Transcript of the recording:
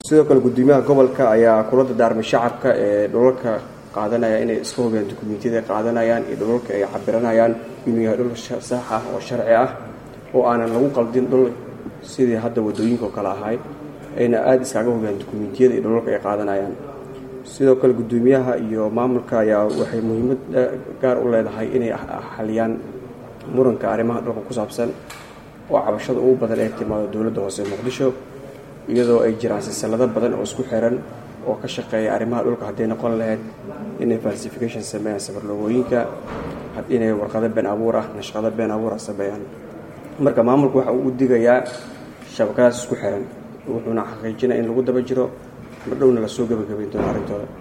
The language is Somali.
sidoo kale gudoomiyaha gobolka ayaa kula dadaarmay shacabka ee dhulalka qaadanaya inay iska hubiyaan dukumentiyada ay qaadanayaan iyo dhulalka ay cabiranayaan inuu yahay dhul sax ah oo sharci ah oo aanan lagu qaldin dhul sidii hadda wadooyinka oo kale ahay ayna aada iskaga hubiyaan dukumentiyada iyo dhulalka ay qaadanayaan sidoo kale gudoomiyaha iyo maamulka ayaa waxay muhiimad gaar u leedahay inay xaliyaan muranka arrimaha dhulka ku saabsan oo cabashada ugu badan ee timaado dowladda hoose muqdisho iyadoo ay jiraan silsilado badan oo isku xiran oo ka shaqeeya arrimaha dhulka hadday noqon lahayd inay falsification sameeyaan safarloogooyinka inay warqado been abuur ah nashqado been abuur ah sameeyaan marka maamulku waxa uu u digayaa shabakadaas isku xiran wuxuuna xaqiijinaya in lagu daba jiro mardhowna lasoo gebagabayn doono arrintooda